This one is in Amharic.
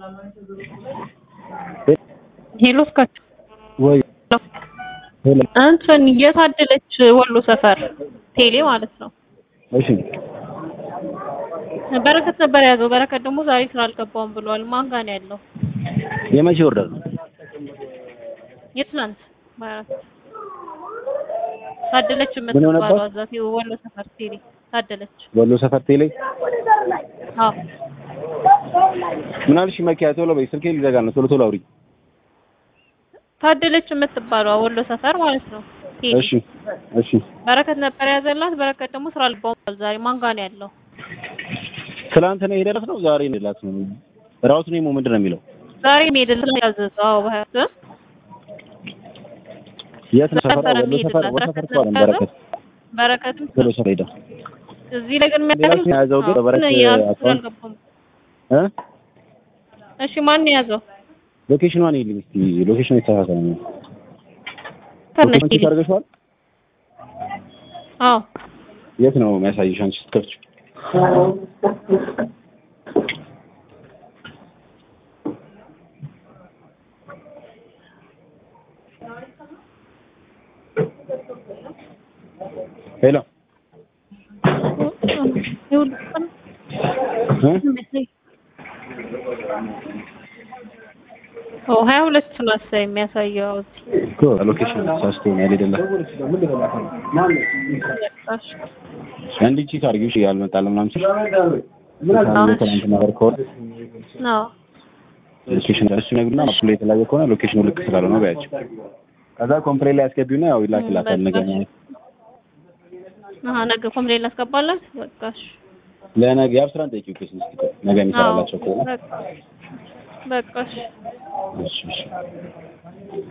ሄሎ እስካቸው ወይ እንትን የታደለች ወሎ ሰፈር ቴሌ ማለት ነው። እሺ በረከት ነበር የያዘው። በረከት ደግሞ ዛሬ ስራ አልገባውም ብሏል። ማን ጋር ነው ያለው? የመቼ ኦርደር ነው? የትናንት ማለት ታደለች ምን ሆነባት? የምትባለው አዛት ወሎ ሰፈር ቴሌ ታደለች። ወሎ ሰፈር ቴሌ አዎ ምን አልሽ? መኪያ ቶሎ በይ፣ ስልኬ ሊዘጋ ነው። ቶሎ ቶሎ አውሪ። ታደለች የምትባለው ወሎ ሰፈር ማለት ነው ቴሌ። እሺ እሺ። በረከት ነበር የያዘላት። በረከት ደግሞ ስራ አልገባውም ብሏል። ዛሬ ማን ጋር ነው ያለው? ትናንት ነው የሄደለት ነው ዛሬ ነው የላት ነው? ራውት ኔሙ ምንድን ነው የሚለው? ዛሬ ሜድል ያዘዘው። አዎ በሀያት የት ነው ሰፈር? ነበረ ወሎ ሰፈር የሚሄድላት። ወሎ ሰፈር በረከት እኮ አይደለም፣ ነበረ። በረከት በረከትም ወሎ ሰፈር ሄደ። እዚህ ላይ ግን ሌላ ሰው የያዘው ግን በበረከት አካውንት አልገባም። እ እሺ ማን ነው የያዘው? ሎኬሽኗን ይልኝ እስቲ። ሎኬሽኑ የተሳሳተ ነው። ተነሽ ሎኬሽን ቼክ አድርገሽዋል? አዎ የት ነው የሚያሳይሽ አንቺ ስትከፍቺ? ሄሎ እ ኦ ሀያ ሁለት ነው መሰለኝ የሚያሳየው እዚህ። እኮ ሎኬሽን ተሳስቶ ነው ያልሄደላት። አንድ ቺክ አድርጊው። እሺ ያልመጣልህ ምናምን ሲል ትናንት ነገር ከሆነ አዎ ሎኬሽን እሱ ነግሩና ማፕ ላይ የተለያየ ከሆነ ሎኬሽኑ ልክ ስላልሆነ በያቸው። ከዛ ኮምፕሌን ላይ አስገቢውና ያው ይላክላታል ነገ ማለት አሀ ነገ ኮምፕሌን ላስገባላት። በቃ እሺ። ለነገ የአብስራን ጠይቂው ኬስ እስኪ ነገ የሚሰራላቸው ከሆነ በቃ በቃ እሺ። እሺ እሺ